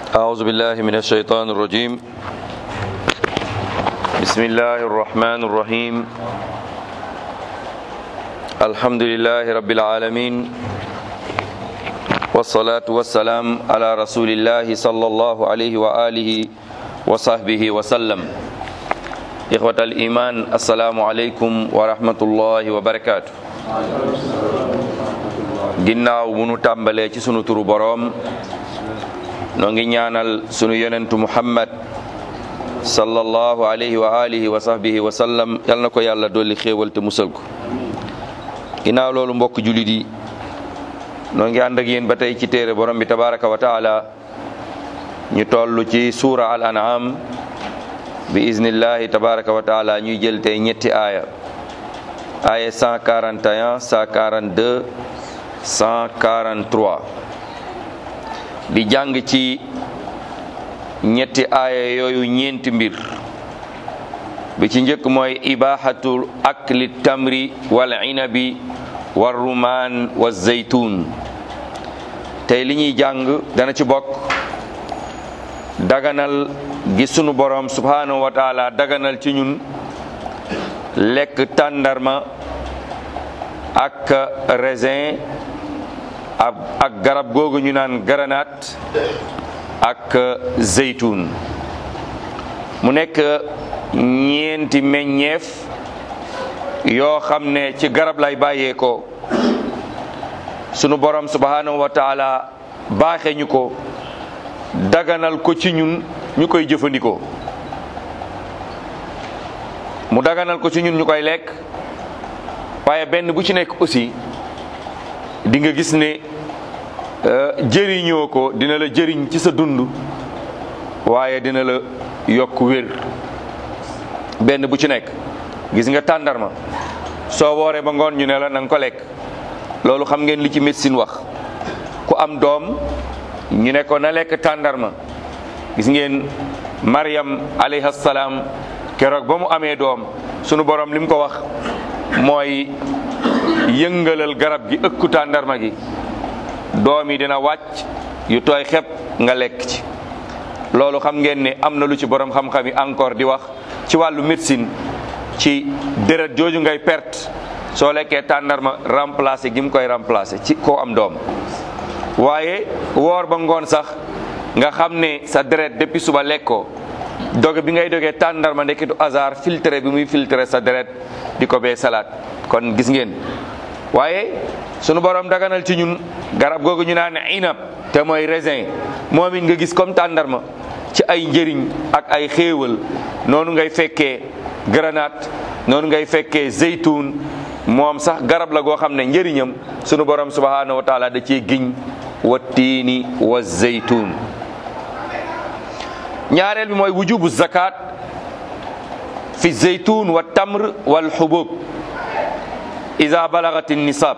أعوذ بالله من الشيطان الرجيم بسم الله الرحمن الرحيم الحمد لله رب العالمين والصلاة والسلام على رسول الله صلى الله عليه وآله وصحبه وسلم إخوة الإيمان السلام عليكم ورحمة الله وبركاته ginnaaw bu nu tàmbalee ci sunu turu boroom noo ngi ñaanal sunu yonentu muhammad sallallahu alayhi wa alihi wa sahbihi wa sallam yal na ko yàlla dolli xéewal te musal ko ginnaaw loolu mbokk julit yi noo ngi ànd ak yéen ba tey ci téere borom bi tabaraka wa taala ñu toll ci suura al an'am bi iznillahi tabaraka wa taala ñuy jël tey ñetti aaya aaya 141 142 143 di jàng ci ñetti aaya yooyu ñeenti mbir bi ci njëkk mooy ibahatu akli tamri wal inabi war rumaan wa zaytun tey li ñuy jàng dana ci bokk daganal gi sunu borom subhanahu wa taala daganal ci ñun lekk tàndarma ak raisin ak garab googu ñu naan garanaat ak zeytun mu nekk ñeenti meññeef yoo xam ne ci garab lay bàyyeekoo sunu borom subhanahu wa taala baaxe ñu ko daganal ko ci ñun ñu koy jëfandikoo mu daganal ko ci ñun ñu koy lekk waaye benn bu ci nekk aussi di nga gis ne jëriñoo ko dina la jëriñ ci sa dund waaye dina la yokk wér benn bu ci nekk gis nga tàndarma soo wooree ba ngoon ñu ne la na nga ko lekk loolu xam ngeen li ci médecine wax ku am doom ñu ne ko na lekk tàndarma gis ngeen Maryam alayhi salaam keroog ba mu amee doom sunu borom li mu ko wax mooy yëngalal garab gi ëkku tàndarma gi doom yi dina wàcc yu tooy xep nga lekk ci loolu xam ngeen ne am na lu ci borom xam-xam yi encore di wax ci wàllu médecine ci deret jooju ngay perte soo lekkee tàndarma remplacer gi mu koy remplacer ci koo am doom waaye woor ba ngoon sax nga xam ne sa deret depuis suba lekkoo doge bi ngay dogee tàndarma ndekki du hasard filtré bi muy filtré sa deret di ko bee salaat kon gis ngeen waaye sunu borom daganal ci ñun garab googu ñu naan inab te mooy raisin moom it nga gis comme tàndarma ci ay njëriñ ak ay xéewal noonu ngay fekkee grenade noonu ngay fekkee zeytun moom sax garab la goo xam ne njëriñam sunu borom subhanahu wa taala da cee giñ wa tiini wa zeytun ñaareel bi mooy wujubu zakat fi zeytun wa tamr wal xubub ida balagat nisab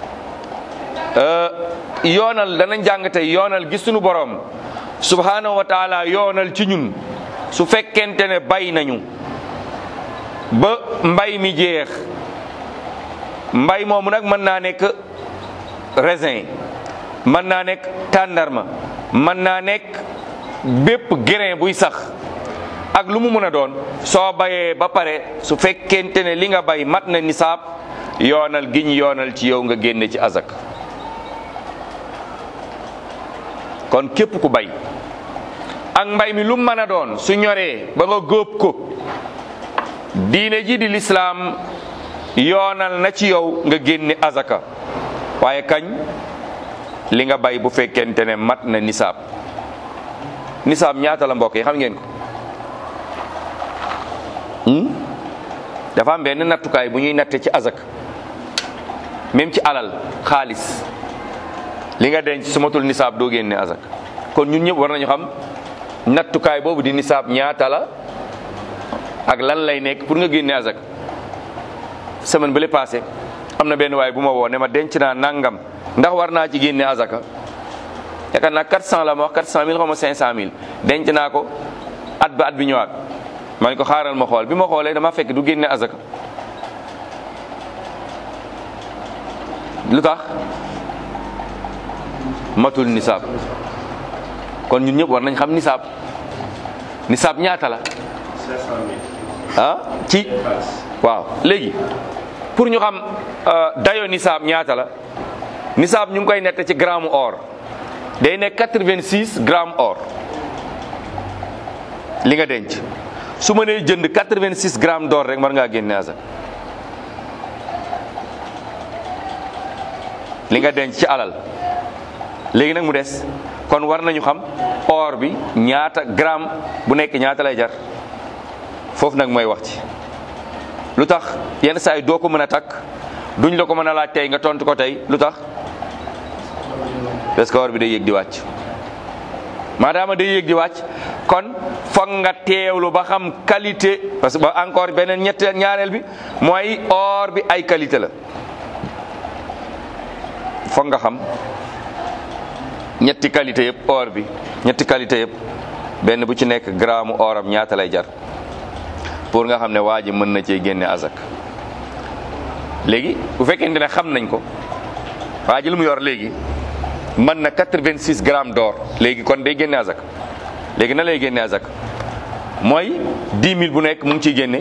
yoonal dana jàng tey yoonal gis sunu borom subhanahu wa taala yoonal ci ñun su fekkente ne bay nañu ba mbay mi jeex mbay moomu nag mën naa nekk raisin mën naa nekk tàndarma mën naa nekk bépp grain buy sax ak lu mu mën a doon soo bayee ba pare su fekkente ne li nga bay mat na nisaab yoonal gi ñu yoonal ci yow nga génne ci azak kon képp ku bay ak mbay mi lu mën a doon su ñoree ba nga góob ko diine ji di lislaam yoonal na ci yow nga génne azaka waaye kañ li nga bay bu fekkente ne mat na nisaab nisaab ñaata la mbokk yi xam ngeen ko dafa am benn nattukaay bu ñuy natte ci azak même ci alal xaalis li nga denc su matul nisaab doo génne azak kon ñun ñëpp war nañu xam nattukaay boobu di nisaab ñaata la ak lan lay nekk pour nga génne azak semaine ba le passé am na benn waay bu ma woo ne ma denc naa nangam ndax war naa ci génne azaka yaakaar naa 400 la ma wax 400 mille xaw ma 500 mille denc naa ko at ba at bi ñëwaat ma ne ko xaaral ma xool bi ma xoolee dama fekk du génne azaka lu tax matul nisaab kon ñun ñëpp war nañ xam nisaab nisaab ñaata la ah ci waaw léegi pour ñu xam dayo nisaab ñaata la nisaab ñu ngi koy nett ci gramme or day nekk 86 gramme or li nga denc su ma nee jënd 86 grammes d'or rek war ngaa génne azak li nga denc ci alal léegi nag mu des kon war nañu xam or bi ñaata gramme bu nekk ñaata lay jar foofu nag mooy wax ci lu tax yenn saa yi doo ko mën a takk duñ la ko mën a laaj tey nga tontu ko tey lu tax parce que or bi day yéeg di wàcc maadaama day yéeg di wàcc kon foog nga teewlu ba xam qualité parce que ba encore beneen ñett ñaareel bi mooy or bi ay qualité la foog nga xam ñetti qualité yëpp or bi ñetti qualité yëpp benn bu ci nekk gramme oram ñaata lay jar pour nga xam ne waa ji mën na cee génne azak léegi bu fekkente ne xam nañ ko waa ji lu mu yor léegi mën na 86 grammes d'or léegi kon day génne azak léegi na lay génne azak mooy 10 000 bu nekk mu ngi ciy génne.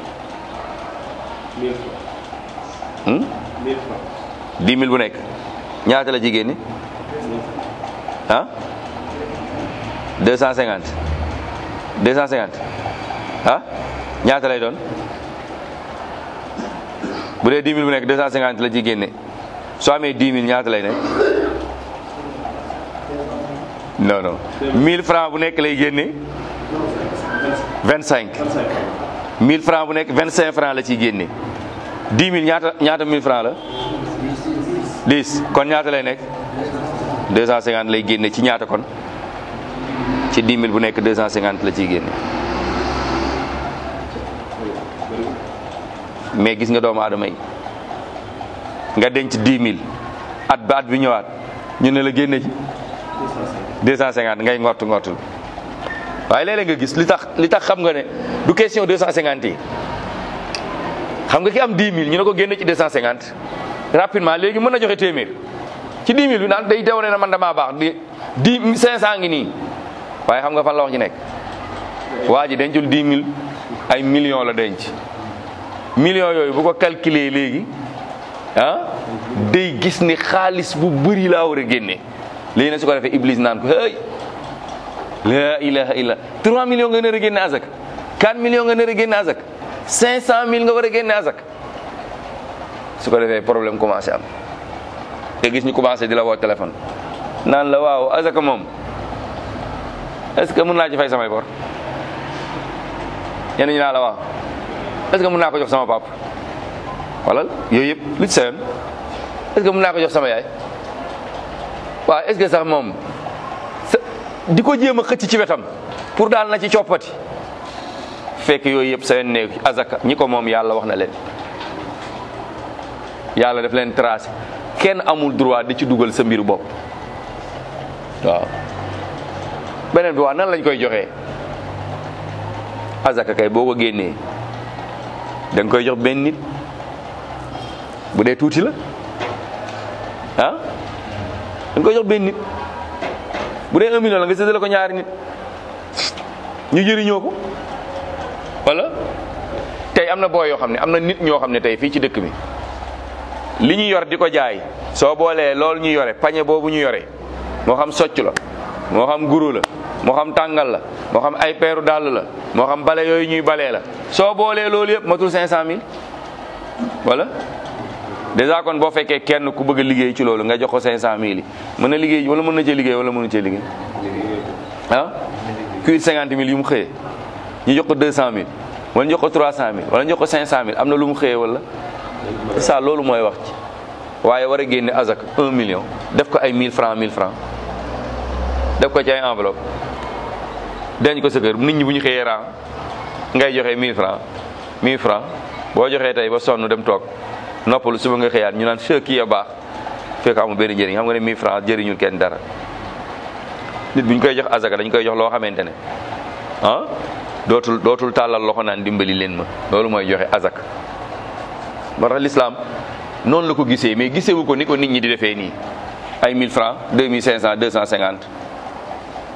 1000 francs 10 000 bu nekk ñaata la ci génne ah 250 250 ah ñaata lay doon bu dee 10 000 bu nekk 250 la ci génne soo amee 10 000 ñaata lay nekk. non non 1000 francs bu nekk lay génne 25 1000 francs bu nekk 25 francs la ciy génne 10 000 ñaata ñaata 1000 francs la 10 kon ñaata lay nekk 250 lay génne ci ñaata kon ci 10 000 bu nekk 250 la ciy génne mais gis nga doomu aadama yi nga denc 10 000 at ba at bi ñëwaat ñu ne la génne ci 250 ngay ngott ngottul waaye léeg-léeg nga gis li tax li tax xam nga ne du question 250 yi xam nga ki am 10 000 ñu ne ko génne ci 250 rapidement léegi mën na joxe téeméer ci 10 000 bi naan day dew ne na man damaa baax di 10 500 ngi nii waaye xam nga fan la wax ci nekk waa ji dencul 10 000 ay millions la denc millions yooyu bu ko calculer léegi ah day gis ni xaalis bu bëri laa war a génne léegi nag su ko defee Iblis naan ko hey la ilaha illa 3 millions nga nar a génne azak 4 millions nga nar a génne azak 500 mille nga war a génne azak su ko defee problème commencé am nga gis ñu commencé di la woo téléphone naan la waaw azaka moom est-ce que mën naa ci fay samay bor ñenn ñi naa la waaw est-ce que mën naa ko jox sama pap wala yooyu yëpp lu ci sa yoon est-ce que mën naa ko jox sama yaay waaw est-ce que sax moom di ko jéem a xëcc ci wetam pour daal na ci coppati fekk yooyu yëpp seen néew azaka ñi ko moom yàlla wax na leen yàlla daf leen tracé kenn amul droit di ci dugal sa mbiru bopp waaw beneen bi waa nan lañ koy joxee azaka kay boo ko génnee da nga koy jox benn nit bu dee tuuti la ah da nga koy jox benn nit bu dee un million la nga séddale ko ñaari nit ñu jëriñoo ko wala tey am na booy yoo xam ne am na nit ñoo xam ne tey fii ci dëkk bi li ñu yor di ko jaay soo boolee loolu ñu yore pañe boobu ñu yore moo xam socc la moo xam guru la moo xam tàngal la moo xam ay peeru dàll la moo xam bale yooyu ñuy balee la soo boolee loolu yëpp matul 500000 wala déjà kon boo fekkee kenn ku bëgg a liggéey ci loolu nga jox ko 500000 yi mën na liggéey wala mën na cee liggéey wala mënu cee liggéey ah kuy 50000 yu mu xëyee ñu jox ko 200000 wala ñu jox ko 300000 wala ñu jox ko 500000 am na lu mu xëyee wala c'est ça loolu mooy wax ci waaye war a génne azak 1 million def ko ay 1000 francs 1000 francs def ko ci ay enveloppe denc ko sa kër nit ñi bu ñu xëyee ran ngay joxe 1000 francs 1000 francs boo joxee tey ba sonn dem toog noppalu suba nga xëyaat ñu naan che kii a baax fekk amul benn njëriñ xam nga ne 1000 francs jëriñul kenn dara nit bu ñu koy jox azaka dañ koy jox loo xamante ne ah dootul dootul tàllal loxo naan dimbali leen ma loolu mooy joxe azaka moo tax l'islam noonu la ko gisee mais gisewu ko ni ko nit ñi di defee nii ay 1000 francs 2500 250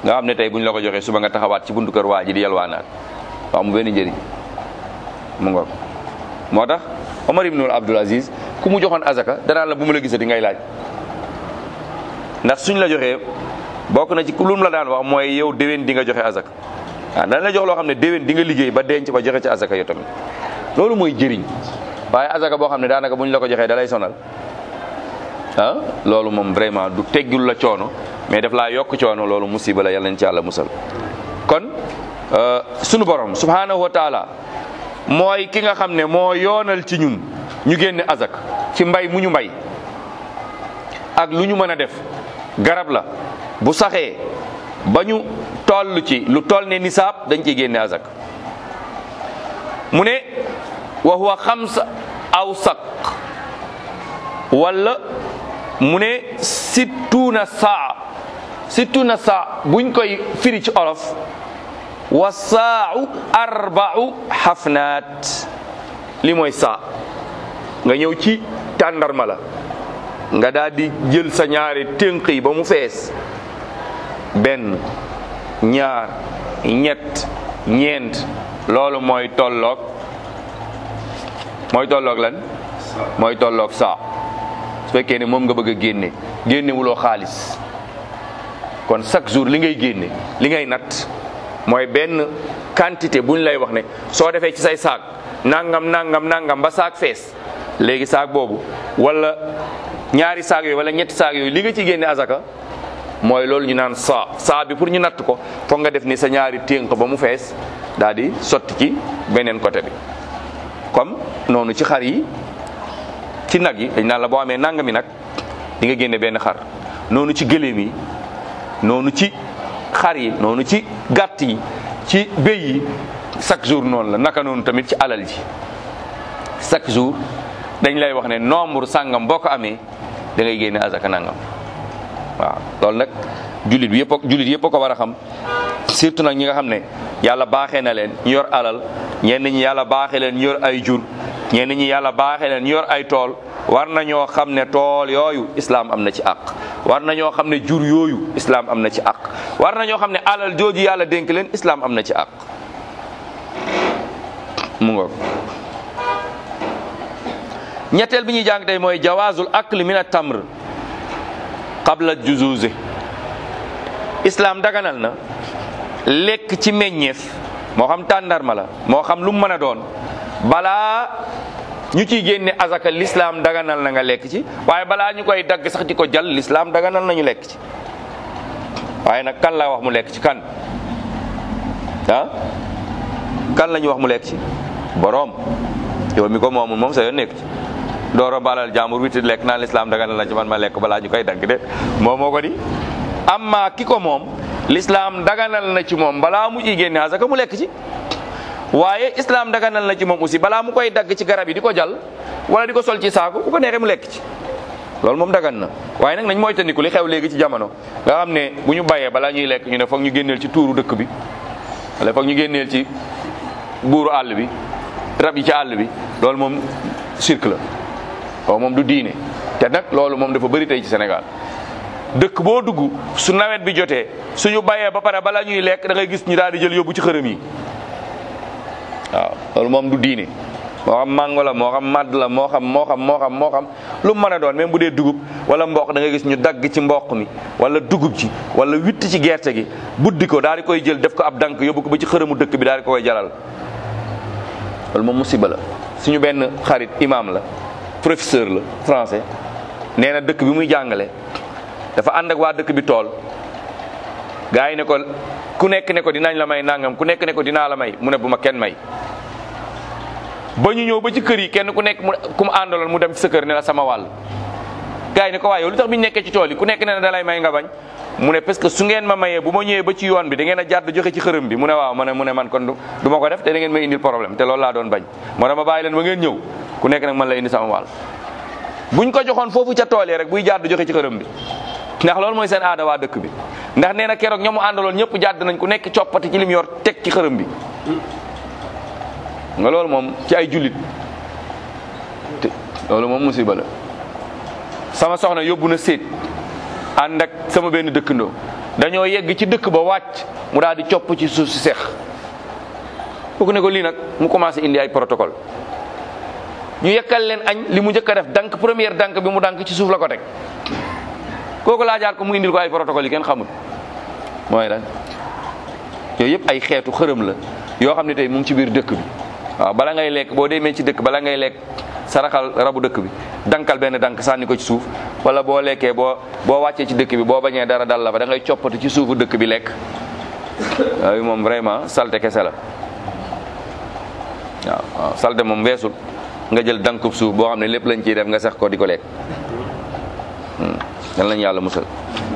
nga xam ne tey bu ñu la ko joxee suba nga taxawaat ci buntu kër waa ji di yalwaanaat waaw mu benn njëriñ mu ngoog moo tax Omar ibnul Abdul Aziz ku mu joxoon azaka danaa la bu mu la gisati ngay laaj ndax suñ la joxee bokk na ci ku lum la daan wax mooy yow déwén di nga joxe azaka waaw dana la jox loo xam ne déwén di nga liggéey ba denc ba joxe ci azaka yow tamit loolu mooy jëriñ waaye azaka boo xam ne daanaka bu ñu la ko joxee da lay sonal ah loolu moom vraiment du teggul la coono mais daf laa yokk coono loolu musiba la yàlla nañ ci yàlla musal kon sunu borom subhanahu wa taala mooy ki nga xam ne moo yoonal ci ñun ñu génne azak ci mbay mu ñu mbay ak lu ñu mën a def garab la bu saxee ba ñu toll ci lu toll ne nisaab dañ ciy génne azak mu ne wa huwa xamsa aw sak wala mu ne sittuna saa sittuna saa buñ koy firi ci olof wa saau arbau xafnaat li mooy saa nga ñëw ci tàndarma la nga daal di jël sa ñaari tënk yi ba mu fees benn ñaar ñett ñeent loolu mooy tolloog mooy tolloog lan mooy tolloog saa su fekkee ne moom nga bëgg a génne génne wuloo xaalis kon chaque jour li ngay génne li ngay natt mooy benn quantité bu ñu lay wax ne soo defee ci say saak nangam nangam nangam ba saak fees léegi saak boobu wala ñaari saak yooyu wala ñetti saak yooyu li nga ci génne azaka mooy loolu ñu naan saa saa bi pour ñu natt ko foog nga def ni sa ñaari ténk ba mu fees daal di sotti ci beneen côté bi comme noonu ci xar yi ci nag yi dañ naan la boo amee nangami nag di nga génne benn xar noonu ci gëléem yi noonu ci xar yi noonu ci gàtt yi ci béy yi chaque jour noonu la naka noonu tamit ci alal ji chaque jour dañ lay wax ne nombre sàngam boo ko amee da ngay génne azaka nangam waaw loolu nag jullit bi yëpp jullit yëpp a ko war a xam surtout nag ñi nga xam ne yàlla baaxee na leen ñu yor alal ñenn ñi yàlla baaxee leen ñu yor ay jur ñenn ñi yàlla baaxee leen ñu yor ay tool war nañoo xam ne tool yooyu islam am na ci àq war nañoo xam ne jur yooyu islam am na ci àq war nañoo xam ne alal jooju yàlla dénk leen islam am na ci àq mu ngoog ñetteel bi ñuy jàng tey mooy jawaazul akli min at-tamr qabla juzuzi islam daganal na lekk ci meññeef moo xam tàndarma la moo xam lu mu mën a doon balaa ñu ciy génne azaka l'islam daganal na nga lekk ci waaye balaa ñu koy dagg sax di ko jàll l'islam daganal na ñu lekk ci waaye nag kan la wax mu lekk ci kan ah kan la ñu wax mu lekk ci boroom yow mi ko moomul moom sa yoon nekk ci dooro balal jàmbur witi lekk naan l'islam daganal na ci man ma lekk balaa ñu koy dagg de moom moo ko di amma ki ko moom l'islam daganal na ci moom balaa mu ciy génne azaka mu lekk ci waaye islam daganal na ci moom aussi balaa mu koy dagg ci garab yi di ko jàll wala di ko sol ci saako bu ko neexee mu lekk ci loolu moom dagan na waaye nag nañ moytandiku li xew léegi ci jamono nga xam ne bu ñu bayee balaa ñuy lekk ñu ne foog ñu génneel ci tuuru dëkk bi wala foog ñu génneel ci buuru àll bi rab yi ci àll bi loolu moom cirque la waaw moom du diine te nag loolu moom dafa bëri tey ci Sénégal dëkk boo dugg su nawet bi jotee suñu bayee ba pare balaa ñuy lekk da ngay gis ñu daal di jël yóbbu ci xërëm yi waaw loolu moom du diine moo xam mango la moo xam madd la moo xam moo xam moo xam moo xam lu mu mën a doon même bu dee dugub wala mboq da ngay gis ñu dagg ci mboq mi wala dugub ji wala witt ci gerte gi buddi ko daal di koy jël def ko ab dank yóbbu ko ba ci xërëmu dëkk bi daal di koy jalal loolu moom musiba la suñu benn xarit imam la professeur la français nee na dëkk bi muy jàngale dafa ànd ak waa dëkk bi tool gaa yi ne ko ku nekk ne ko dinañ la may nangam ku nekk ne ko dinaa la may mu ne bu ma kenn may ba ñu ñëw ba ci kër yi kenn ku nekk mu ku mu àndaloon mu dem ci sa kër ne la sama wàll gaa yi ne ko waaye yow lu tax bi ñu nekkee ci tool yi ku nekk ne na da lay may nga bañ mu ne parce que su ngeen ma mayee bu ma ñëwee ba ci yoon bi da ngeen a jàdd joxe ci xërëm bi mu ne waaw ma ne mu ne man kon du ma ko def te da ngeen may indil problème te loolu laa doon bañ moo tax ma bàyyi leen ba ngeen ñëw ku nekk nag man la indi sama wàll buñ ko joxoon foofu ca tool yi rek buy jàdd joxe ci xërëm bi ndax loolu mooy seen aada waa dëkk bi ndax nee na keroog ñoomu àndaloon ñëpp jàdd nañ ku nekk coppati ci lim yor teg ci xërëm bi nga loolu moom ci ay jullit te loolu moom musiba la sama soxna yóbbu na séet ànd ak sama benn dëkkandoo dañoo yegg ci dëkk ba wàcc mu daal di copp ci suuf si seex kooku ne ko lii nag mu commencé indi ay protocole ñu yekkal leen añ li mu njëkk a def dank première dank bi mu dank ci suuf la ko teg kooku laajaat ko mu indil ko ay protocole yi kenn xamul mooy lan yooyu yëpp ay xeetu xërëm la yoo xam ne tey mu ngi ci biir dëkk bi waaw bala ngay lekk boo demee ci dëkk bala ngay lekk saraxal rabu dëkk bi dankal benn dank sànni ko ci suuf wala boo lekkee boo boo wàccee ci dëkk bi boo bañee dara dal la fa da ngay coppati ci suufu dëkk bi lekk yooyu moom vraiment salte kese la waaw waaw salte moom weesul nga jël dankub suuf boo xam ne lépp lañ ciy def nga sax ko di ko lekk yal nañu yàlla musal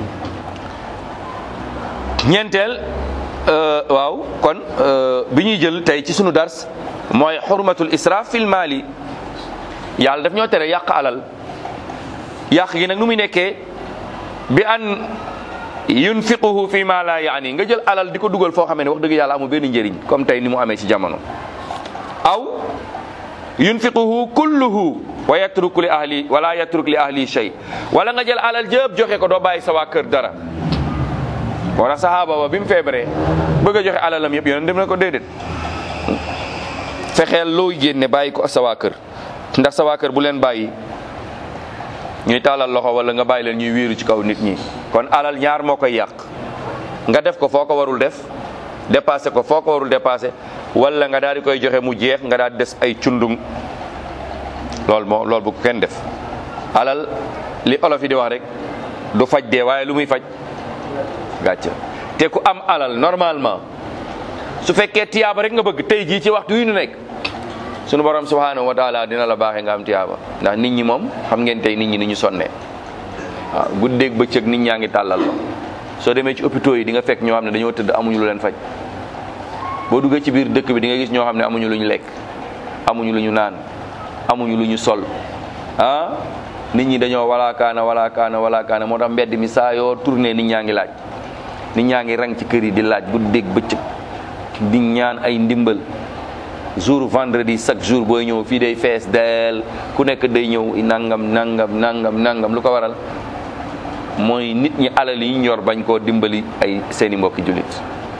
ñeenteel waaw kon bi ñuy jël tey ci sunu dars mooy xurmatul israaf fil maali yàlla daf ñoo tere yàq alal yàq gi nag nu muy nekkee bi an yunfiquhu fi ma la yaani nga jël alal di ko dugal foo xamee ne wax dëgg yàlla amul benn njëriñ comme tey ni mu amee ci jamono aw yunfiquhu kulluhu wa yatruk li ahli wala yatruk li ahli shay wala nga jël alal jëpp joxe ko doo bàyyi sa waa kër dara wala sahaaba ba bi mu feebaree bëgg a joxe alalam yëpp yoon dem na ko déedéet fexeel looy génne bàyyi ko sa waa kër ndax sa waa kër bu leen bàyyi ñuy taalal loxo wala nga bàyyi leen ñuy wéeru ci kaw nit ñi kon alal ñaar moo koy yàq nga def ko foo ko warul def dépassé ko foo ko warul dépassé wala nga daal di koy joxe mu jeex nga daal di des ay cundung loolu moo loolu bu ko kenn def alal li olof yi di wax rek du faj dee waaye lu muy faj gàcce te ku am alal normalement su fekkee tiyaaba rek nga bëgg tey jii ci waxtu wi nu nekk sunu borom subhanahu wa taala dina la baaxee nga am tiyaaba ndax nit ñi moom xam ngeen tey nit ñi ni ñu sonnee waaw guddeeg bëccëg nit ñaa ngi tàllal la soo demee ci hôpitaux yi di nga fekk ñoo xam ne dañoo tëdd amuñu lu leen faj boo duggee ci biir dëkk bi di nga gis ñoo xam ne amuñu lu ñu lekk amuñu lu ñu naan amuñu lu ñu sol ah nit ñi dañoo walaakaana walaakaana walaakaana moo tax mbedd mi saa yoo tourné nit ñaa ngi laaj nit ñaa ngi rang ci kër yi di laaj guddeeg bëccëg di ñaan ay ndimbal jour vendredi chaque jour booy ñëw fii day fees del ku nekk day ñëw nangam nangam nangam nangam lu ko waral mooy nit ñi alal yi ñu yor bañ koo dimbali ay seeni mbokki jullit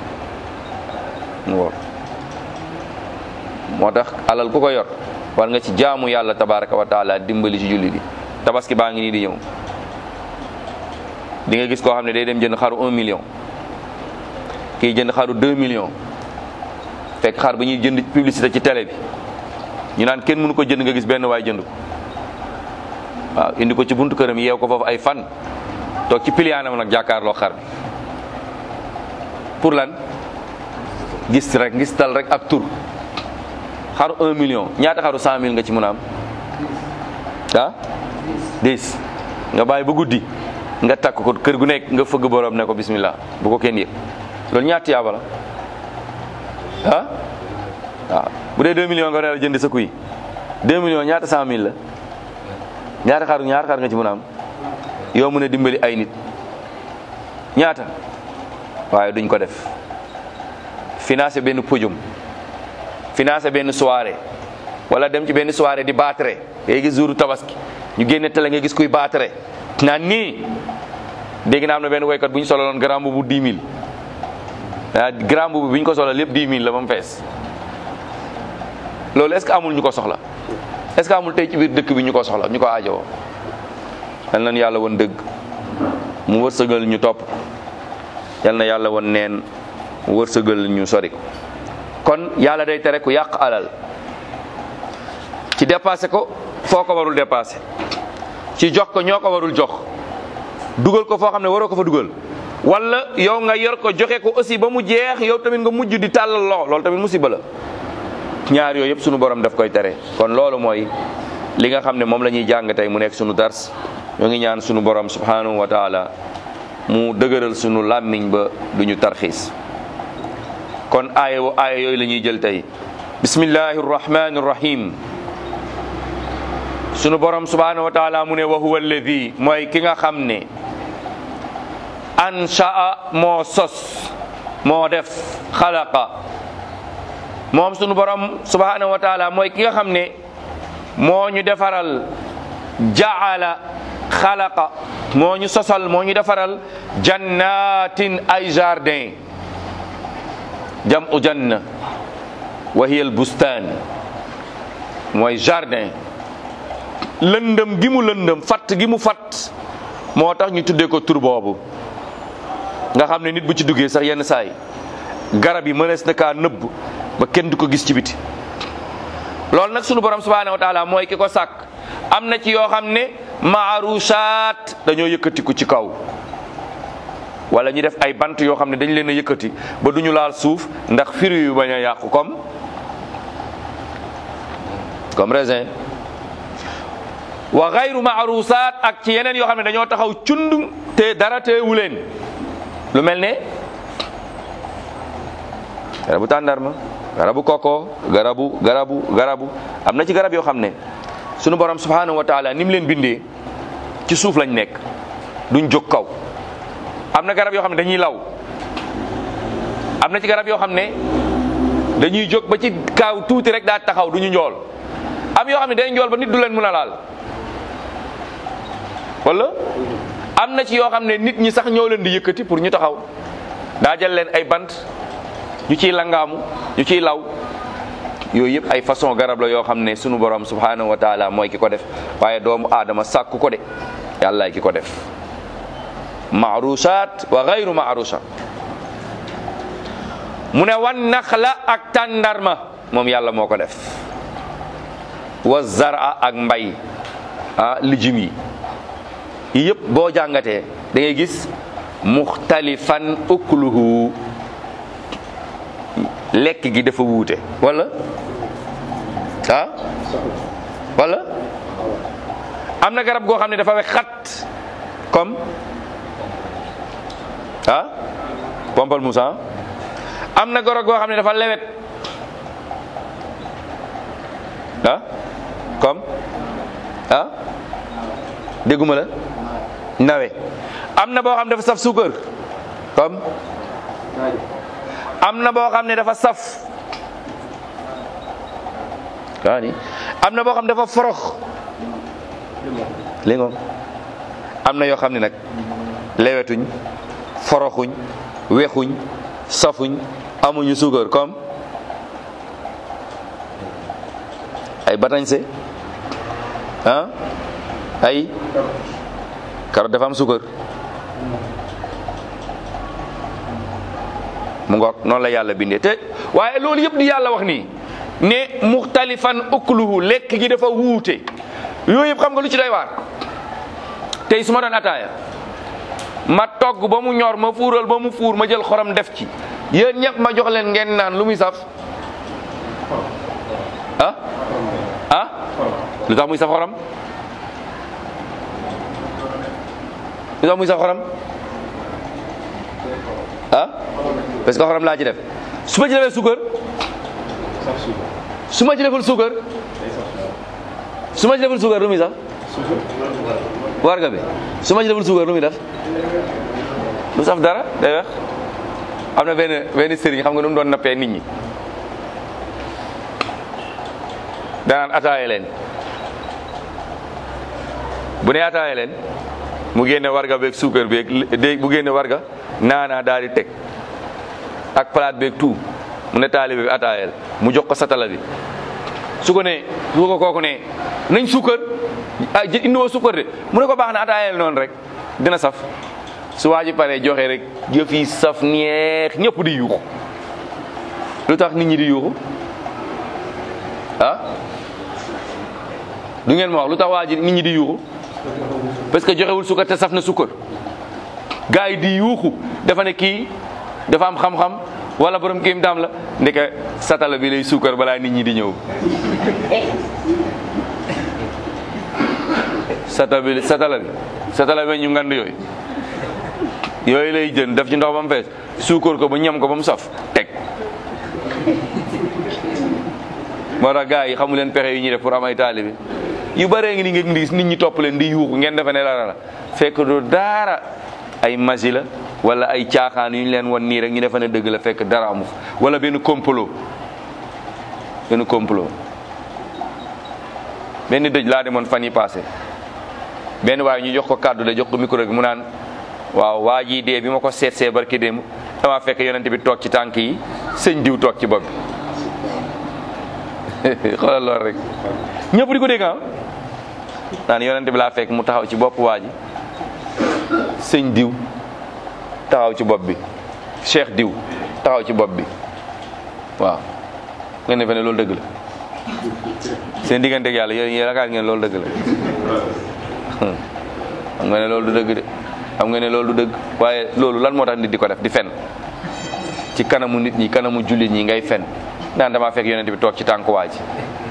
mu wor moo tax alal ku ko yor war nga ci jaamu yàlla tabaraka wa taala dimbali ci jullit yi tabaski baa ngi nii di ñëw di nga gis koo xam ne day dem jënd xaru un million kii jënd xaru deux millions fekk xar ba ñuy jënd publicité ci télé bi ñu naan kenn mënu ko jënd nga gis benn waay jënd ko waaw indi ko ci buntu këram yeew ko foofu ay fan toog ci piliyaanam nag jàkkaarloo xar bi pour lan gis rek gis tal rek ak tur xaru un million ñaata xaru cent mille nga ci mën a am ah dix nga bàyyi ba guddi nga takk ko kër gu nekk nga fëgg borom ne ko bismillah bu ko kenn yëg loolu ñaata yaaba la ah waaw bu dee 2 millions nga war a jënd sa kuy 2 millions ñaata 100000 la ñaata xar ñaata xar nga ci mën a am yow mën a dimbali ay nit ñaata waaye duñ ko def financé benn podium financé benn soirée wala dem ci benn soirée di baatare ngay gis jour tabaski ñu génne télé nga gis kuy baatare naan nii dégg naa am na benn woykat bu ñu sololoon grand bu 10 000 ah grand boobu bi ñu ko soxla lépp 10 000 la ba mu fees loolu est-ce que amul ñu ko soxla est-ce que amul tey ci biir dëkk bi ñu ko soxla ñu ko aajowoo. yal na yàlla woon dëgg mu wërsëgal ñu topp yal na yàlla woon neen mu wërsëgal ñu sori ko kon yàlla day tere ku yàq alal ci dépassé ko foo ko warul dépassé ci jox ko ñoo ko warul jox dugal ko foo xam ne waroo ko fa dugal. wala yow nga yor ko joxe ko aussi ba mu jeex yow tamit nga mujj di tàllal loxo loolu tamit musiba la ñaar yooyu yëpp sunu borom daf koy tere kon loolu mooy li nga xam ne moom la ñuy jàng tey mu nekk sunu dars ñoo ngi ñaan sunu borom subhanahu wa taala mu dëgëral sunu làmmiñ ba duñu tarxiis kon aaya wo aaya yooyu la ñuy jël tey bismillahi rrahmani rrahim sunu borom subhanahu wa taala mu ne wa huwa alladi mooy ki nga xam ne anshaa moo sos moo def xalaqa moom sunu borom subhanahu wa taala mooy ki nga xam ne moo ñu defaral jaala xalaqa moo ñu sosal moo ñu defaral jannatin ay jardin jamu janna wa hiya al bustaan mooy jardin lëndëm gi mu lëndëm fatt gi mu fatt moo tax ñu tuddee ko tur boobu nga xam ne nit bu ci duggee sax yenn saay garab yi mënees na kaa nëbb ba kenn du ko gis ci biti loolu nag sunu borom subhaanahu wa taala mooy ki ko sàkk am na ci yoo xam ne maarusaat dañoo yëkkatiku ci kaw wala ñu def ay bant yoo xam ne dañ leen a yëkkati ba duñu laal suuf ndax firi yu bañ a yàqu comme comme raisin wa gayru maarusaat ak ci yeneen yoo xam ne dañoo taxaw cund te dara teewu leen lu mel ne garabu tàndarma garabu koko garabu garabu garabu am na ci garab yoo xam ne sunu borom subhanahu wa taala ni mu leen bindee ci suuf lañ nekk duñ jóg kaw am na garab yoo xam ne dañuy law am na ci garab yoo xam ne dañuy jóg ba ci kaaw tuuti rek daa taxaw duñu njool am yoo xam ne day njool ba nit du leen mën a laal wala am na ci yoo xam ne nit ñi sax ñoo leen di yëkkati pour ñu taxaw daa jël leen ay bant ñu ciy langaamu ñu ciy law yooyu yëpp ay façon garab la yoo xam ne sunu borom subhanahu wa taala mooy ki ko def waaye doomu aadama sàkku ko de yàllaay ki ko def maarushat wa gayru maarusha mu ne wan naxla ak tàndarma moom yàlla moo ko def wa zara ak mbay ah lijum yi yi yëpp boo jàngatee da ngay gis muxtalifan ukluhu lekk gi dafa wuute wala ah wala am na garab goo xam ne dafa wex xat comme ah pompal Moussa am na garab goo xam ne dafa lewet ah comme ah dégguma la nawe am na boo xam ne dafa saf suukar comme am na boo xam ne dafa saf kaani am na boo xam ne dafa forox li ngoom am na yoo xam ne nag lewetuñ foroxuñ wexuñ safuñ amuñu suukar comme ay batañse ah ay carotte dafa am suukar mu ngoog noonu la yàlla bindee te waaye loolu yëpp di yàlla wax nii ne muxtalifan ukluhu lekk gi dafa wuute yooyu yëpp xam nga lu ci doy waar tey su ma doon ataaya ma togg ba mu ñor ma fuural ba mu fuur ma jël xorom def ci yéen ñëpp ma jox leen ngeen naan lu muy saf ah ah lu tax muy saf xorom lu tax muy saf xorom ah parce que xorom laa ci def su ma ci defee suukar su ma ci deful suukar su ma ci deful suukar lu muy saf warga bi su ma ci deful suukar lu muy def lu saf dara day wax am na benn benn sëriñ xam nga nu mu doon nappee nit ñi danaan ataaye leen bu ne ataaye leen mu génne warga beeg suukar beeg dé bu génne warga naanaa daal di teg ak palaat beeg tout mu ne taalibe bi ataayel mu jox ko satala bi su ko ne su ko kooku ne nañ suukar ah indiwoo suukar de mu ne ko baax na ataayel noonu rek dina saf su waa ji paree joxe rek yëf yi saf neex ñëpp di yuuxu lu tax nit ñi di yuuxu ah du ngeen ma wax lu tax waa ji nit ñi di yuuxu parce que joxewul suukar te saf na suukar gars yi di yuuxu dafa ne kii dafa am xam-xam wala borom kéem daam la ndeke satala bi lay suukar balaa nit ñi di ñëw satala bi satala bi satala bi ñu ngand yooyu yooyu lay jën def ci ndox ba mu fees suukar ko ba ñam ko ba mu saf teg moo tax gars yi xamu leen pexe yu ñuy def pour am ay taalibe yu bëree ngi ni ngeen gis nit ñi topp leen di yuuxu ngeen defe ne dara la fekk du dara ay magi la wala ay caaxaan yu ñu leen won nii rek ñu defe ne dëgg la fekk dara amu wala benn complot benn complot benn dëj laa demoon fan yi passé benn waaye ñu jox ko kàddu de jox ko micro bi mu naan waaw waa jii dee bi ma ko seet see barki démb dama fekk yonent bi toog ci tànk yi sëñ diw toog ci bopp bi xoolal lool rek ñëpp di ko dégg ah naan yonent bi laa fekk mu taxaw ci bopp waa ji sëñ diw taxaw ci bopp bi cheikh diw taxaw ci bopp bi waaw ngeen defe ne loolu dëgg la seen diggante ak yàlla yéen yéen yaakaar ngeen loolu dëgg la xam nga ne loolu du dëgg de xam nga ne loolu du dëgg waaye loolu lan moo tax nit di ko def di fen ci kanamu nit ñi kanamu jullit ñi ngay fen naan damaa fekk yonent bi toog ci tànku waa ji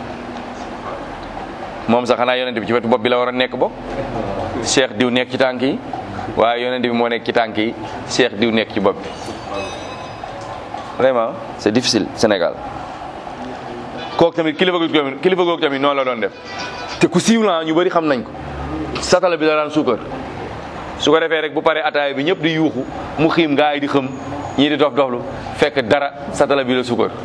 moom sax xanaa yonent bi ci wetu bopp bi la war a nekk bopp cheikh diw nekk ci tànk yi waaye yonent bi moo nekk ci tànk yi cheikh diw nekk ci bopp bi vraiment c'est difficile Sénégal kooku tamit kilifa googu tamit kilifa googu tamit noonu la doon def te ku siiw la ñu bëri xam nañ ko satala bi la daan suukar su ko defee rek bu paree ataaya bi ñëpp di yuuxu mu xiim gaa yi di xëm ñii di dof doflu fekk dara satala bi la suukar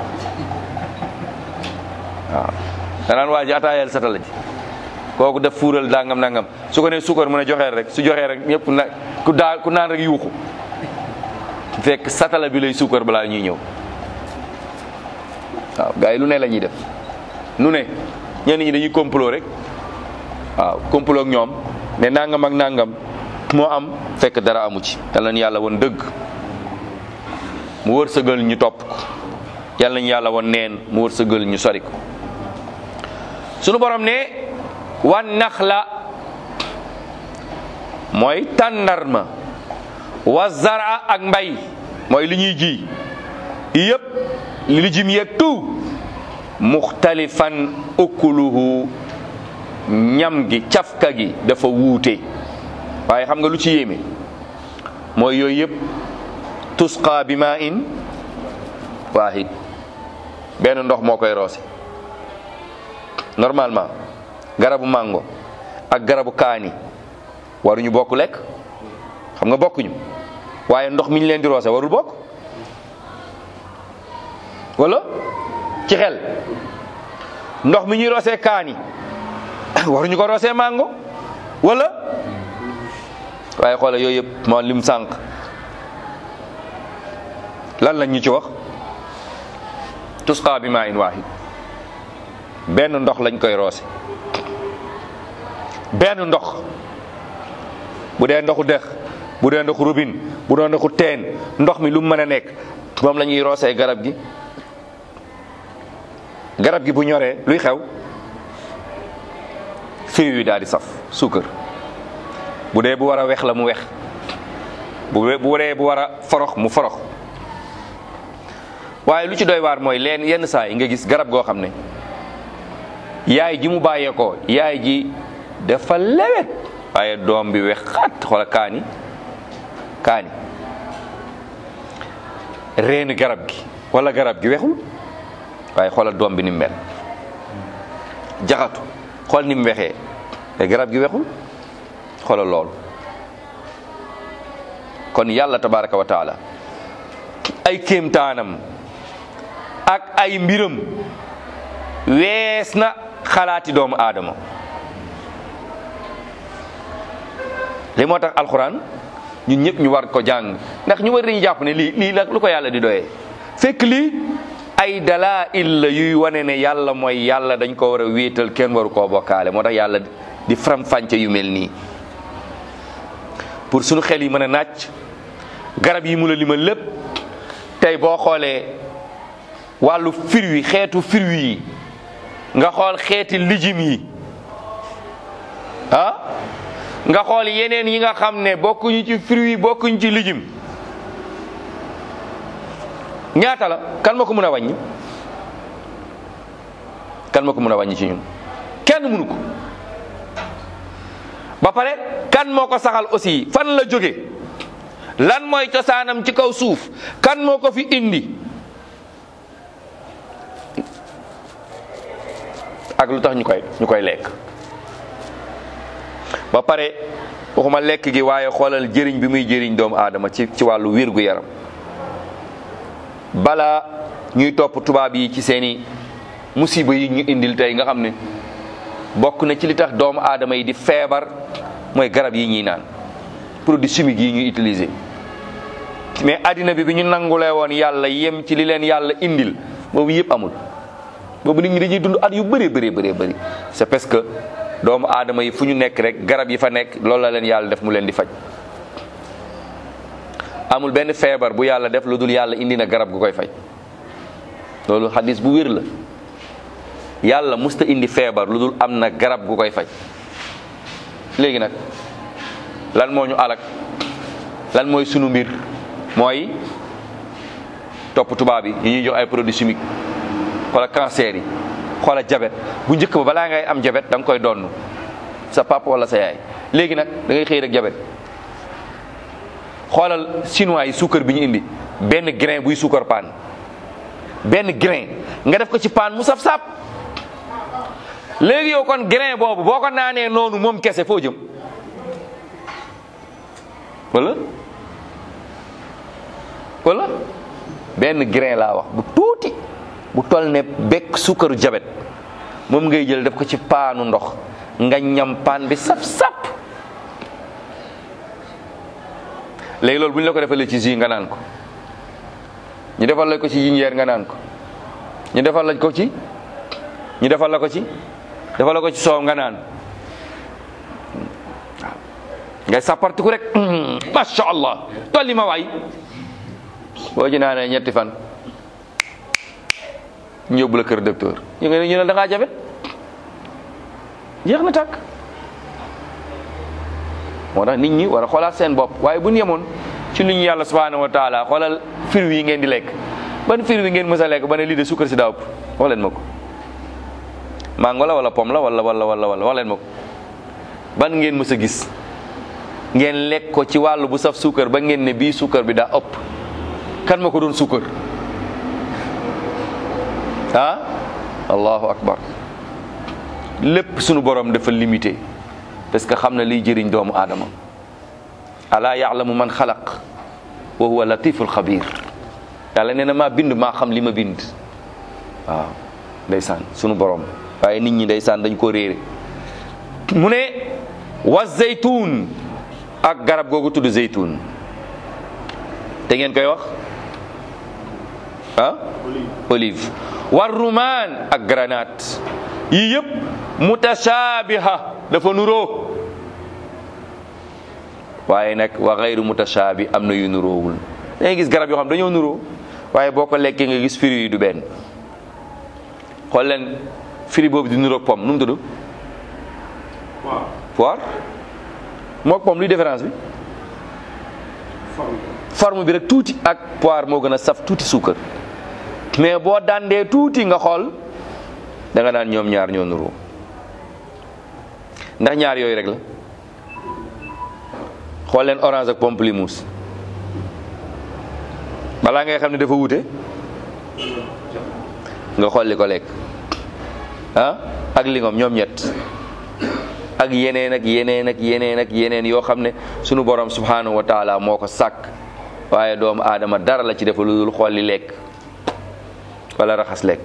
waaw danaan waa ji ataayal satala ji kooku def fuural dangam nangam su ko nee suukar mën a joxee rek su joxee rek ñëpp na ku daa ku naan rek yuuxu fekk satala bi lay suukar balaa ñuy ñëw waaw gars yi lu ne la ñuy def nu ne ñenn ñi dañuy complot rek waaw complot ak ñoom ne nangam ak nangam moo am fekk dara amu ci yal nañu yàlla woon dëgg mu wërsëgal ñu topp ko yal nañu yàlla woon neen mu wërsëgal ñu sori ko sunu borom ne wan nax la mooy tàndarma wa zara ak mbay mooy li ñuy ji yëpp li jim yeeg tout muxtalifan ukuluhu ñam gi cafka gi dafa wuute waaye xam nga lu ci yéeme mooy yooyu yëpp tusqa bi ma in waahid benn ndox moo koy roose normalement garabu mango ak garabu kaani waruñu bokk lekk xam nga bokkuñu waaye ndox mi ñu leen di roose warul bokk wala ci xel ndox mi ñuy roosee kaani waruñu ko roosee mango wala waaye xoole yooyu yëpp moo lim sànq lan lañ ñu ci wax tusqa bi maa in waahid benn ndox lañ koy roose benn ndox bu dee ndoxu dex bu dee ndoxu robine bu dee ndoxu teen ndox mi lu mu mën a nekk moom la ñuy roosee garab gi garab gi bu ñoree luy xew fruit yi daal di saf suukar bu dee bu war a wex la mu wex bu bu dee bu war a forox mu forox waaye lu ci doy waar mooy leen yenn saa yi nga gis garab goo xam ne yaay ji mu bàyyeekoo yaay ji dafa lewet waaye doom bi wex xat xoola kaani kaani reeni garab gi wala garab gi wexul waaye xoolal doom bi ni mu mel jaxatu xool ni mu wexee te garab gi wexul xoolal loolu kon yàlla tabaraka wa taala ay kéemtaanam ak ay mbiram wees na xalaati doomu aadama li moo tax alxuraan ñun ñëpp ñu war ko jàng ndax ñu war dañu jàpp ne lii lii nag lu ko yàlla di doyee fekk lii ay dalaa'il la yuy wane ne yàlla mooy yàlla dañ ko war a wéetal kenn waru koo bokkaale moo tax yàlla di faram-fàcce yu mel nii pour suñu xel yi mën a nàcc garab yi mu la limal lépp tey boo xoolee wàllu fruit yi xeetu fruit yi nga xool xeeti lijim yi ah nga xool yeneen yi nga xam ne bokkuñu ci fruit yi bokkuñu ci lijim ñaata la kan ma ko mën a wàññi kan ma ko mën a wàññi ci ñun kenn mënu ko ba pare kan moo ko saxal aussi fan la jóge lan mooy cosaanam ci kaw suuf kan moo ko fi indi ak lu tax ñu koy ñu koy lekk ba pare waxuma lekk gi waaye xoolal jëriñ bi muy jëriñ doomu aadama ci ci wàllu wér gu yaram bala ñuy topp tubaab yi ci seeni musiba yi ñu indil tey nga xam ne bokk na ci li tax doomu aadama yi di feebar mooy garab yi ñuy naan produits chimiques yi ñuy utiliser mais addina bi bi ñu nangulee woon yàlla yem ci li leen yàlla indil boobu yëpp amul boobu nit ñi dañuy dund at yu bëree bëree bëree bëri c'est parce que doomu aadama yi fu ñu nekk rek garab yi fa nekk loolu la leen yàlla def mu leen di faj amul benn feebar bu yàlla def lu dul yàlla indi na garab gu koy faj loolu xadis bu wér la yàlla musta indi feebar lu dul am na garab gu koy faj léegi nag lan moo ñu alak lan mooy sunu mbir mooy topp tubaab yi yi ñuy jox ay produits chimiques xoola cancer yi xoola jabet bu njëkk ba balaa ngay am jabet da nga koy donn sa papa wala sa yaay léegi nag da ngay xëy rek jabet xoolal chinois yi suukar bi ñu indi benn grain buy suukar paan benn grain nga def ko ci paan mu saf sap léegi yow kon grain boobu boo ko naanee noonu moom kese foo jëm wala wala benn grain laa wax bu tuuti bu toll ne bekk suukaru jabet moom ngay jël def ko ci paanu ndox nga ñam paan bi sap sap léegi loolu bu ñu la ko defalee ci jus nga naan ko ñu defal la ko ci jinjeer nga naan ko ñu defal la ko ci ñu defal la ko ci defal la ko ci soow nga naan waaw ngay sàppartiku rek masha allah tolli ma waay boo ci naanee ñetti fan ñu yóbbu la kër docteur ñu ngi ne ñu ne da ngaa jabet jeex na tàkk moo tax nit ñi war a xoolaat seen bopp waaye bu ñu yemoon ci lu ñu yàlla subhanahu wa taala xoolal fruits yi ngeen di lekk ban fruit yi ngeen mës a lekk ba ne lii de suukar si daa ëpp wax leen ma ko mango la wala pomme la wala wala wala wala wax leen ma ko ban ngeen mës a gis ngeen lekk ko ci wàllu bu saf suukar ba ngeen ne bii suukar bi daa ëpp kan ma ko doon suukar ah allahu akbar lépp sunu borom dafa limité parce que xam na liy jëriñ doomu aadama alaa yaalamu man xalaq wa huwa latiful xabir yàlla nee na maa bind maa xam li ma bind waaw ndeysaan sunu borom waaye nit ñi ndeysaan dañ ko réere mu ne wa zeytuun ak garab googu tudd zeytuun te ngeen koy wax ah olive war rumaan ak granate yii yëpp mutashaabiha dafa nuroo waaye nag wa xayru mutashaabi am na yu nuroowul da ngay gis garab yoo xam dañoo nuroo waaye boo ko lekkee nga gis firi yi du benn xool leen firi boobu di nuroog pomme nu mu tudd poire moog pomme luy différence bi forme bi rek tuuti ak poire moo gën a saf tuuti suukar mais boo dandee tuuti nga xool da nga naan ñoom ñaar ñoo nuroo ndax ñaar yooyu rek la xool leen orange ak pamplemousse balaa ngay xam ne dafa wuute nga xool li ko lekk ah ak lingom ñoom ñett ak yeneen ak yeneen ak yeneen ak yeneen yoo xam ne sunu borom subhanahu wa taala moo ko sàkk waaye doomu aadama dara la ci defa lu dul xool li lekk wala raxas lekk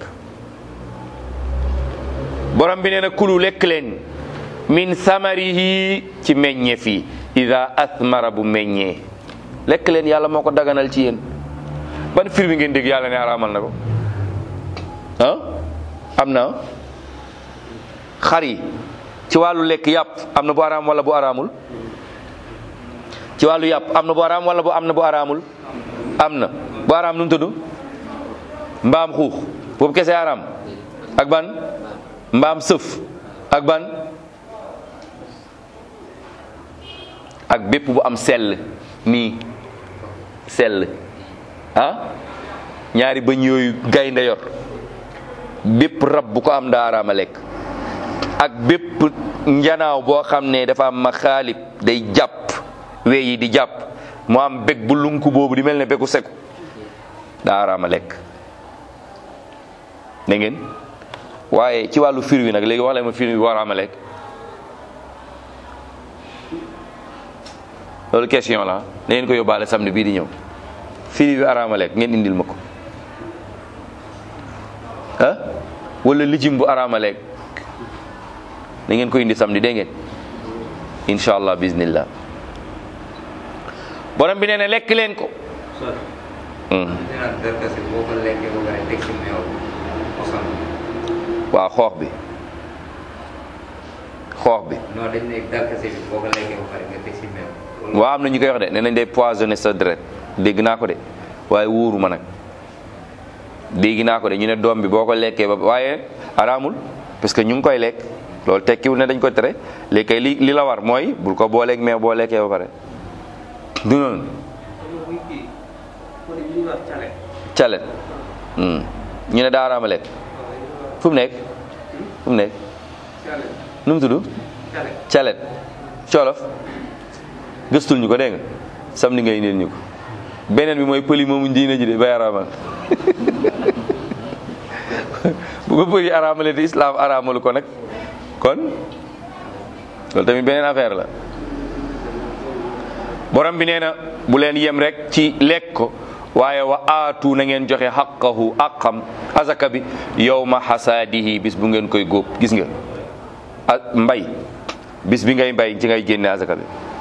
borom bi nee na kulu lekk leen min samarihi ci meññeef yi ida athmara bu meññee lekk leen yàlla moo ko daganal ci yéen ban fir bi ngeen dégg yàlla ne araamal na ko ah am na xar yi ci wàllu lekk yàpp am na bu araam wala bu araamul ci wàllu yàpp am na bu araam wala bu am na bu araamul am na bu araam nu mu tudd mbaam xuux boobu kese araam ak ban mbaam sëf ak ban ak bépp bu am sell nii sell ah ñaari bëñ yooyu gaynde yor bépp rab bu ko am daa araama lekk ak bépp njanaaw boo xam ne dafa am ma xaalib day jàpp we yi di jàpp mu am bég bu lunku boobu di mel ne bégu seku daa araama lekk da ngeen waaye ci wàllu fir wi nag léegi wax leen ma fir wi war a lekk loolu question la da ngeen ko yóbbaale samedi bii di ñëw firi bi araama lekk ngeen indil ma ko ah wala lijim bu araama lekk da ngeen ko indi samedi dégg ngeen incha allah bismillah borom bi nee na lekk leen ko sol Hmm. ñu naan darkase boo ko lekkee ba pare teg si meew mosal waaw xoox bi xoox bi non dañ ne darkase bi boo ko lekkee ba pare nga teg si meew loolu waaw am na ñu koy wax de nee nañ day poisonné sa deret dégg naa ko de waaye wóoru ma nag dégg naa ko de ñu ne doom bi boo ko lekkee ba waaye araamul parce que ñu ngi koy lekk loolu tekkiwul ne dañ ko tere léegi kay li li la war mooy bul ko booleeg mais boo lekkee ba pare du noonu muy kii kon li ñuy wax cale calet hmm. ñu ne daa araama lekk fu mu nekk fu mu nekk cale nu mu tudd cale calet colof gëstul ñu ko dégg nga sam ni ngay indil ñu ko beneen bi mooy pëli moomu diine ji de bay araamal bu ko pëli araamale di islam araamalu ko nag kon loolu tamit beneen affaire la borom bi nee na bu leen yem rek ci lekk ko waaye wa aatu na ngeen joxe xaqahu aqam azaka bi yawma xasaadihi bis bu ngeen koy góob gis nga a mbay bis bi ngay mbay ci ngay génne azaka bi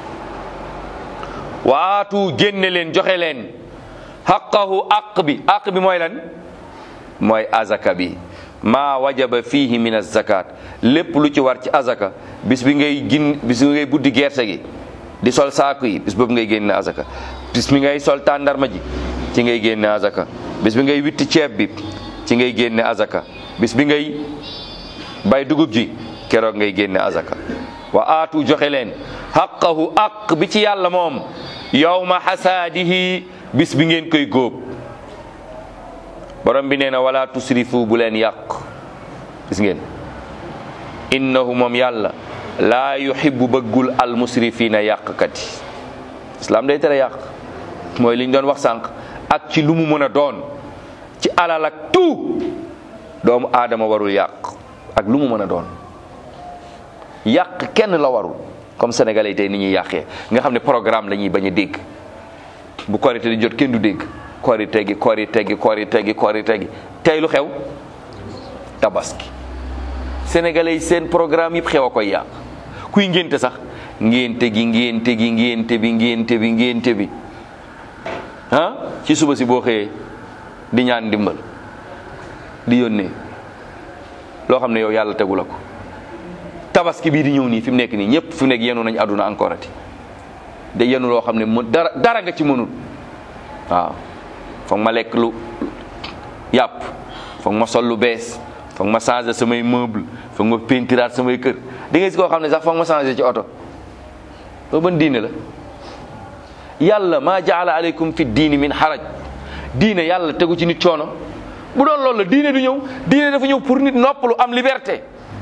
wa aatu génne leen joxe leen xaqahu aq bi aq bi mooy lan mooy azaka bi maa wajaba fihi min azakat lépp lu ci war ci azaka bis bi ngay gin bis bi ngay buddi gerte gi di sol saaku yi bis boobu ngay génne azaka bis bi ngay sol tàndarma ji ci ngay génne azaka bis bi ngay witti ceeb bi ci ngay génne azaka bis bi ngay bay dugub ji keroog ngay génne azaka wa aatu joxe leen xaqahu aq bi ci yàlla moom yawma xasaadihi bis bi ngeen koy góob borom bi nee na wala tusrifu bu leen yàq gis ngeen innahu moom yàlla laa yuhibbu bëggul al musrifina yàqkat yi islam day tere yàq mooy li ñu doon wax sànq ak ci lu mu mën a doon ci alal ak tout doomu aadama warul yàq ak lu mu mën a doon yàq kenn la warul comme sénégalais yi tey ni ñuy yàqee nga xam ne programme la ñuy bañ a dégg bu korité di jot kenn du dégg korité gi korité gi korité gi korité gi tey lu xew tabaski sénégalais yi seen programme yëpp xew a koy yàq kuy ngénte sax ngénte gi ngénte gi ngénte bi ngénte bi ngénte bi ah ci suba si boo xëyee di ñaan ndimbal di yónnee loo xam ne yow yàlla tegu la ko tabaski bii di ñëw nii fi mu nekk nii ñëpp fi mu nekk yenu nañ àdduna encore ati de yenu loo xam ne mu dara dara nga ci mënul waaw foog ma lekk lu yàpp foog ma sol lu bees foog ma changé samay meuble foog ma peintiraat samay kër di nga gis koo xam ne sax foog ma changé ci oto loolu ban diine la yàlla maa jaala aleykum fi diini min xaraj diine yàlla tegu ci nit coono bu doon loolu la diine du ñëw diine dafa ñëw pour nit noppalu am liberté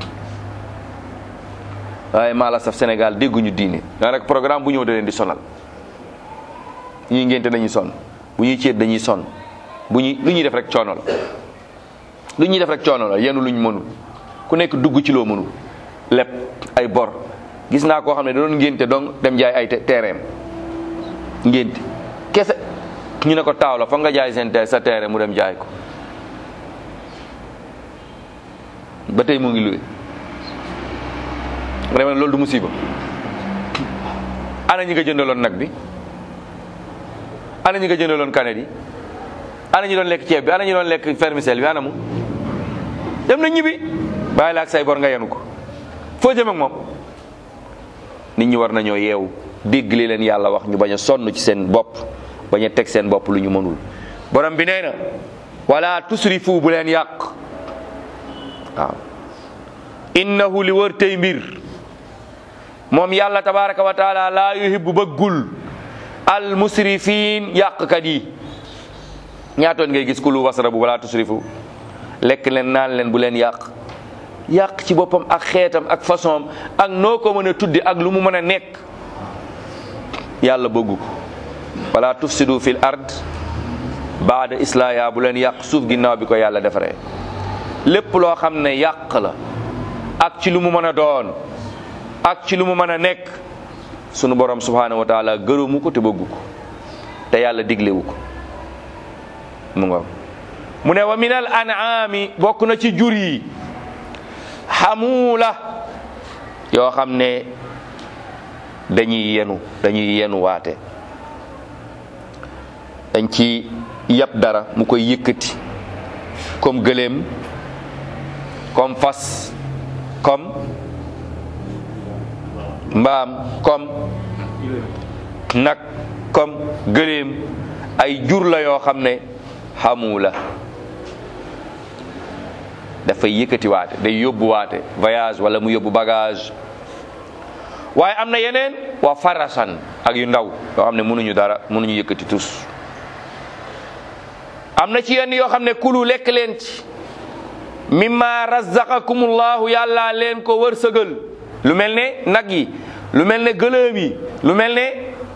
waaye maa la saf Sénégal dégguñu diine daa rek programme bu ñëw da leen di sonal ñuy ngénte dañuy sonn bu ñuy ceet dañuy sonn bu ñuy lu ñuy def rek coono la lu ñuy def rek coono la yenn luñ mënul ku nekk dugg ci loo mënul lépp ay bor gis naa koo xam ne da doon ngénte donc dem jaay ay terrain ngénte kese ñu ne ko taaw la foog nga jaay seen sa terrain mu dem jaay ko ba tey mu ngi luwe nga demee loolu du musiba ana ñi nga jëndaloon nag bi ana ñi nga jëndaloon kanet yi ana ñi doon lekk ceeb bi ana ñi doon lekk fermicelle bi ana mu dem na ñibbi bàyyi la ak say bor nga yenu ko foo jëm ak moom nit ñi war nañoo yeewu dégg li leen yàlla wax ñu bañ a sonn ci seen bopp bañ a teg seen bopp lu ñu mënul borom bi nee na wala tusrifu bu leen yàq waaw innahu li wër tey mbir moom yàlla tabaraka wa taala laa yuhibbu bëggul al musrifin yàqkat yi ñaatoon ngay gis ku lu wasara bu wala tusrifu lekk leen naan leen bu leen yàq yàq ci boppam ak xeetam ak façon ak noo ko mën a tudde ak lu mu mën a nekk yàlla bëggu ko wala tufsidu fil ard baada islaya bu leen yàq suuf ginnaaw bi ko yàlla defaree lépp loo xam ne yàq la ak ci lu mu mën a doon ak ci lu mu mën a nekk sunu borom subhanahu wa taala gërëmu ko te bëggu ko te yàlla diglewu ko mu nga mu ne wa min al an'ami bokk na ci jur yi xamuula yoo xam ne dañuy yenu dañuy yenu waate dañ ci yab dara mu koy yëkkati comme gëléem comme fas comme mbaam comme nag comme gëléem ay jur la yoo xam ne xamu la dafay yëkkati waate day yóbbu waate voyage wala mu yóbbu bagage waaye am na yeneen waa farasan ak yu ndaw yoo xam ne mënuñu dara mënuñu yëkkati tus am na ci yenn yoo xam ne kulu lekk leen ci mimma razaqakumullahu yàlla leen ko wërsëgal lu mel ne nag yi lu mel ne gëlëm yi lu mel ne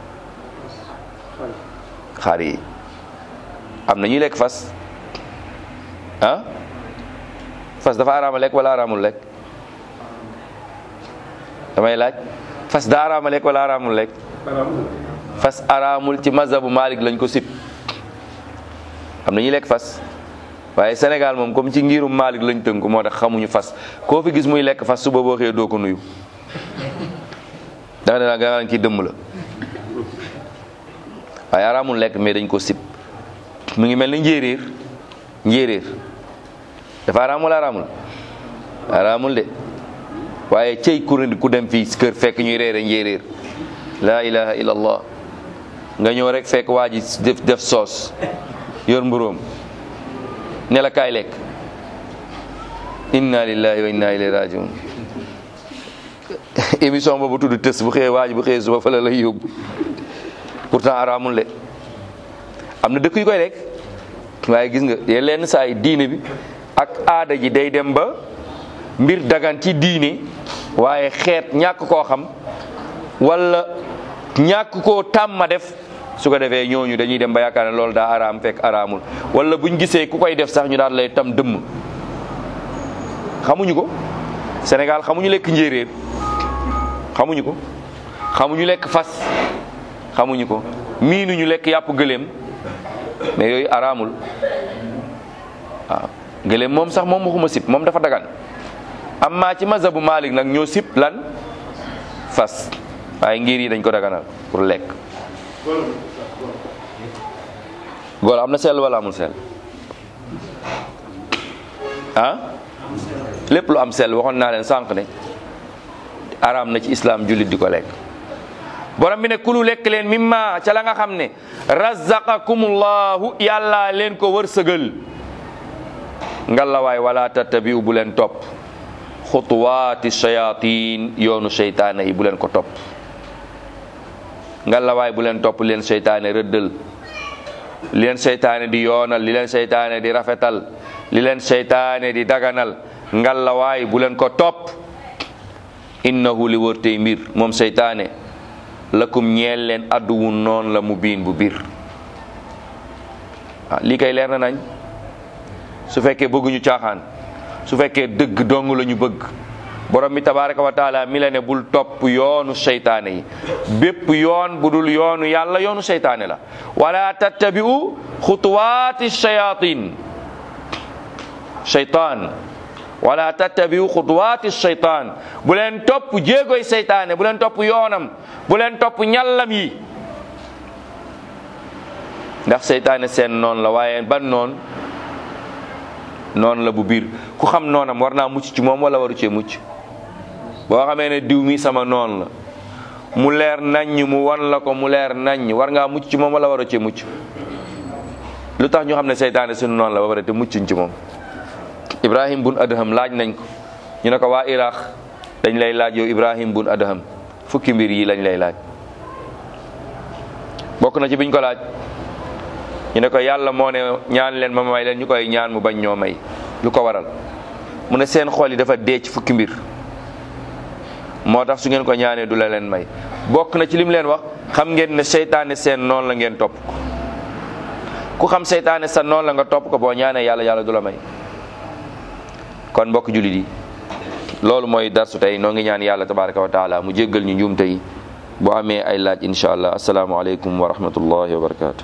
xar yi am na ñuy lekk fas ah fas dafa araama lekk wala araamul lekk damay laaj fas daa araama lekk wala araamul lekk fas araamul ci mazhabu Malik lañ ko sib am na ñuy lekk fas waaye Sénégal moom comme ci ngirum Malik lañ tënku moo tax xamuñu fas koo fi gis muy lekk fas suba boo xëyee doo ko nuyu da nga nga naan kii dëmm la waaye araamul lekk mais dañ ko sib mu ngi mel ni njéeréer njéeréer dafa araam wala araamul araamul de waaye cey kuréel ku dem fii kër fekk ñuy reere njéeréer laa ilaha illallah nga ñëw rek fekk waa ji def def soos yor mburóom ne la kaay lekk inna lillahi wa inna ilayhi rajiun émission boobu tudd tës bu xëyee waa ji bu xëyee suba fa la lay yóbbu pourtant araamul de am na dëkk yu koy lekk waaye gis nga ye lenn saa yi diine bi ak aada ji day dem ba mbir dagan ci diine waaye xeet ñàkk koo xam wala ñàkk koo tàmma def su ko defee ñooñu dañuy dem ba yaakaar ne loolu daa araam fekk araamul wala buñ gisee ku koy def sax ñu daal lay tam dëmm xamuñu ko Sénégal xamuñu lekk njéeréer xamuñu ko xamuñu lekk fas xamuñu ko miinuñu lekk yàpp gëléem mais yooyu araamul waaw gëléem moom sax moom waxuma sib moom dafa dagan amma ci mazhabu Malik nag ñoo sib lan fas waaye ngir yi dañ ko daganal pour lekk góor am na sell wala amul sell ah lépp lu am sell waxoon naa leen sànq ne araam na ci islam jullit di ko lekk borom bi ne kulu lekk leen mimma ca la nga xam ne razaqakumullahu yàlla leen ko wërsëgal ngalawaay wala tattabiu bu leen topp xutuwaati shayatin yoonu seytaane yi bu leen ko topp ngalawaay bu leen topp leen seytaane rëddal li leen seytaane di yoonal li leen seytaane di rafetal li leen seytaane di daganal ngalawaay bu leen ko topp innahu li wërtey mbir moom seytaane lakum ñeel leen adduwu noon la mu biin bu biir ah lii kay leer na nañ su fekkee bëgguñu caaxaan su fekkee dëgg dong la ñu bëgg borom bi tabaraka wa taala mi la ne bul topp yoonu seytaane yi bépp yoon bu dul yoonu yàlla yoonu seytaane la wala tattabi'u xutuwaati shayatin shaytaan wala tattabi'u xutuwaati shaytaan bu leen topp jéegoy seytaane bu leen topp yoonam bu leen topp ñallam yi ndax seytaane seen noon la waaye ban noon noonu la bu biir ku xam noonam war naa mucc ci moom wala waru cee mucc boo xamee ne diw mi sama noon la mu leer naññ mu wan la ko mu leer naññ war ngaa mucc ci moom wala waru cee mucc lu tax ñu xam ne seytaane suñu noonu la ba pare te muccuñ ci moom ibrahim bun adham laaj nañ ko ñu ne ko waa iraq dañ lay laaj yow ibrahim bun adham fukki mbir yi lañ lay laaj bokk na ci biñ ko laaj ñu ne ko yàlla moo ne ñaan leen ma may leen ñu koy ñaan mu bañ ñoo may lu ko waral mu ne seen xol yi dafa dee ci fukki mbir moo tax su ngeen ko ñaanee du la leen may bokk na ci lim leen wax xam ngeen ne seytaane seen noonu la ngeen topp ko ku xam seytaane sa noonu la nga topp ko boo ñaanee yàlla yàlla du la may kon mbokk jullit yi loolu mooy darsu tey noo ngi ñaan yàlla tabaraka wa taala mu jéggal ñu njuumte yi bu amee ay laaj incha allah asalaamaaleykum wa rahmatullahi wa barakatu